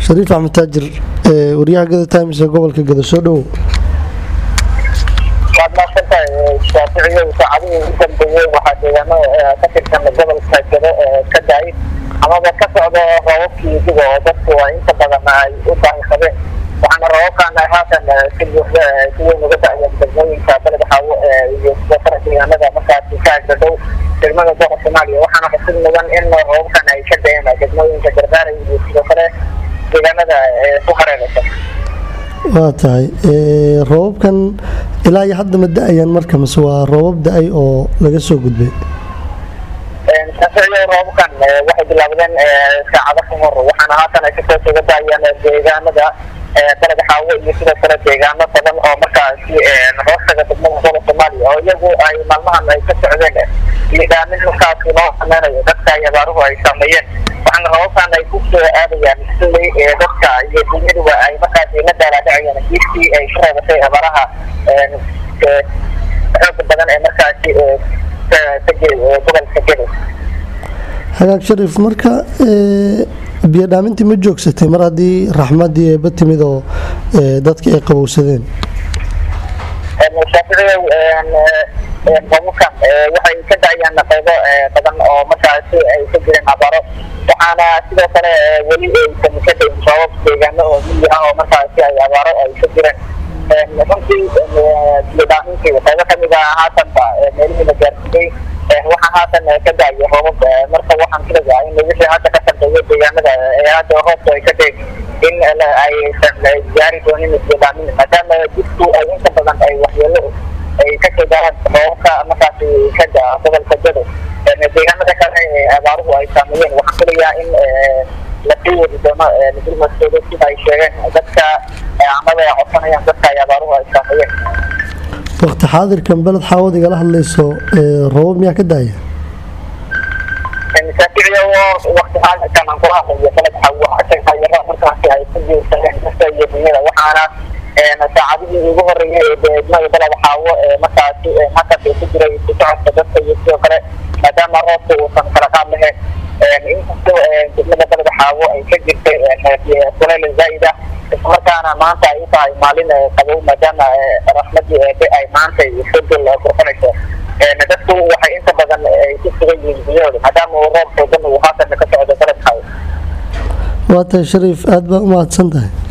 shariif axmed taajir waryaha gada times ee gobolka gada soo dhowow waad maadsantahay shaaficiyo saacadihii ugu dambeeyey waxaa deegaano ka tirsan gobolka gado ka daayay amaba ka socdo roobabkii diga oo dadku ay inta badan ay u baahi qabeen waxaana roobabkan haatan si buuxda si weyn uga da'yeen degmooyinka baled xaawo iyo sidoo kale deegaanada markaasi ka agdadhow degmada gobolka soomaaliya waxaana xusid mudan in roobabkan ay ka da'een degmooyinka gargaara iyo sidoo kale deegaanada ku hareeraysan waa tahay roobabkan ilaa iyo hadda ma da-ayaan marka mise waa roobab da-ay oo laga soo gudbay shaaficiyo roobabkan waxay bilaabdeen saacado ka hor waxaana haatan ay kasoo sooga daayaan deegaanada baled xaawo iyo sidoo kale deegaano badan oo markaasi hoostaga degmada gobolka soomaaliya oo iyagu ay maalmahan ay ka socdeen liidaamin markaasi loo sameynayo dadka ay abaaruhu ay saameeyeen waxaana roobabkan ay ku soo aadayaan xilli dadka iyo dunyaduba ay markaasi la daalaadhacayaan diirtii ay ka reebatay abaaraha xooga badan ee markaasi gobolka gedo hagaag shariif marka biyo dhaamintii ma joogsatay mar haddii raxmadii eeba timid oo dadka ay qabowsadeen shaaficiyow roobabkan waxay ka da'ayaan qaybo badan oo markaasi ay ka jireen abaaro waxaana sidoo kale weli aysan ka dayin roobab deegaano oo miyi ah oo markaasi ay abaaro ay ka jireen runtii biyo dhaamintii qaybo kamid ah haatanba meelihii la gaarsiiyey waxaa haatan ka da'aya roobab marka waxaan filayaa in wixii hadda ka dambeeya deegaanada ee hadda roobku ay ka dayn in aysan gaari doonin isbidaamin maadaama jidku ay inta badan ay waxyeelo ay ka soo gaaraan roobabka markaasi ka daa gobolka gado deegaanada kale ee abaaruhu ay saameeyeen waxaan filayaa in lasii wadi doono dulmadkooda sida ay sheegeen dadka amaba ay codsanayaan dadka ay abaaruhu ay saameeyeen waqti xaadirkan beled xaawad igala hadlayso roobab miyaa ka daaya shaaficiyo waqti xaadirkan aan kula hadlayo beled xaawo tayaro markaasi ay ku jiirsadeen dadka iyo dunyada waxaana saacadihii ugu horeeyay ee degmada beled xaawo markaasi halkaas ku jiray ku socodka dadka iyo sidoo kale maadaama roobka uusan kala qaad lahayn inkastoo degmada beled xaawo ay ka jirtay kuleyl zaa'ida islamarkaana maanta ay u tahay maalin qabow maadaama raxmadii eebe ay maanta isodol kurxunayso dadku waxay inta badan ay ku sugan yihiin guryahooda maadaama uu roob xoogan uu haatan ka socdo beled xaawo waa tahay shariif aada baa u mahadsan tahay